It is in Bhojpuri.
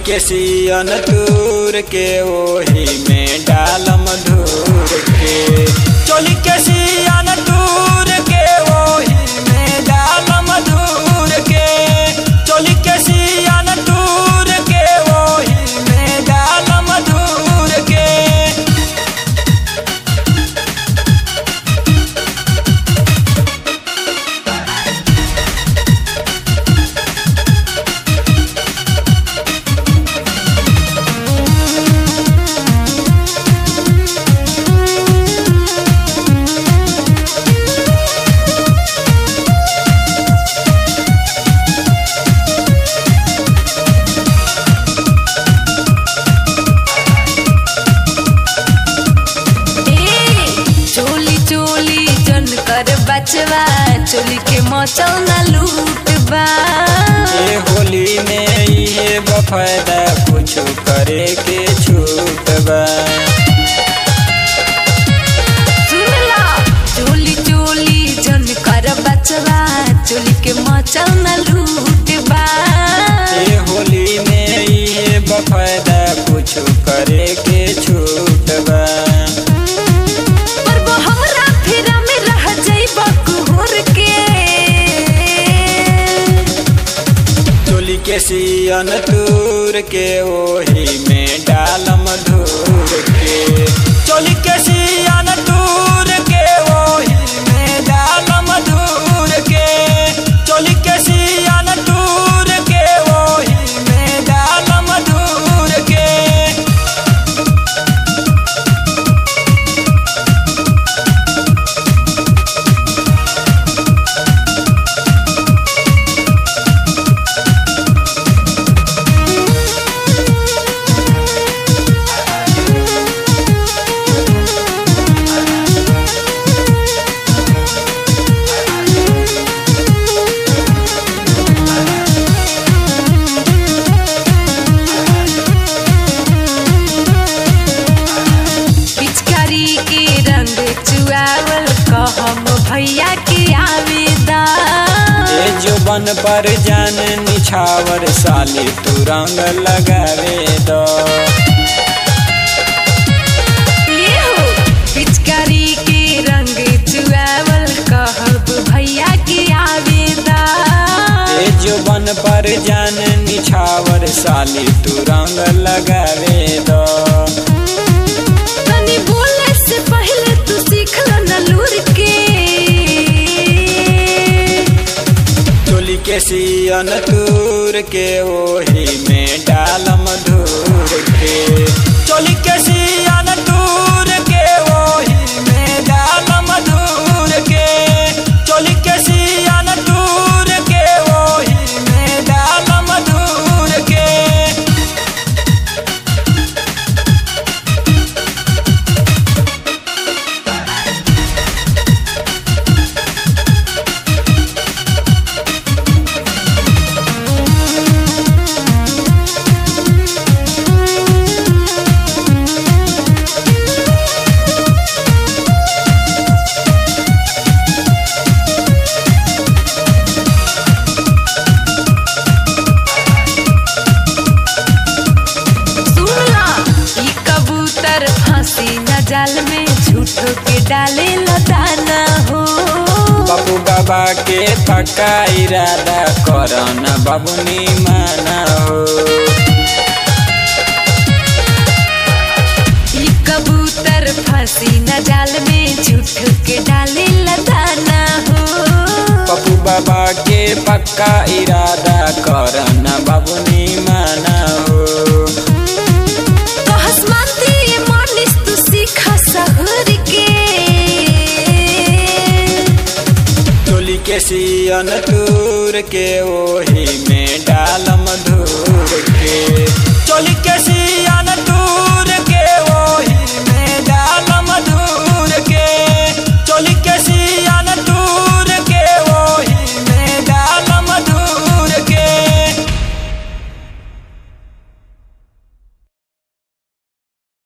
के सियन तूर के ओही में डालम धूर के चोली के सियन तूर के ओही में डालम धूर के चोली के सियन तूर के ओही में डालम धूर के ए, चोली चोली जन कर बचवा चोली के मचल ना लूट बा ये होली में ये बफायदा कुछ करे के छूट बा सुन ला चोली चोली जन कर बचवा चोली के मचल ना लूट बा ये होली में ये बफायदा कुछ करे के छूट बा पर वो हमरा फेरा में रह जाइबा कुहर के चोली के सियन तूर के ओही में डालम धूर के चोली के सियन तूर के ओही में डालम धूर के चोली के सियन तूर के ओही में डालम धूर के पिचकारी के रंग चुआवल कहम भैया के आवेदा ये जो बन पर जान निछावर साली तू रंग लगावे दो ये हो पिचकारी के रंग चुआवल कहब भैया के आवेदा ये जो बन पर जान निछावर साली तू रंग लगावे दो तनी बोले से पहले तू सीख ल न लूर के चोली के सियन तूर के ओही में डालम धूर के चोली के सियन तूर के ओही में डालम धूर के चोली के सियन तूर के ओही में डालम धूर के सुन ला ई कबूतर फांसी न जाल में झूठो के डाले लदाना हो बाबू बाबा के पक्का इरादा करन बाबुनी माना हो ई कबूतर फांसी न जाल में झूठो के डाले लदाना हो पप्पू बाबा के पक्का इरादा करन बाबुनी माना हो कहस मानती ये मानिस तू सीखा सहर के चोली के सियन तूर के ओही में डालम धूर के चोली के सियन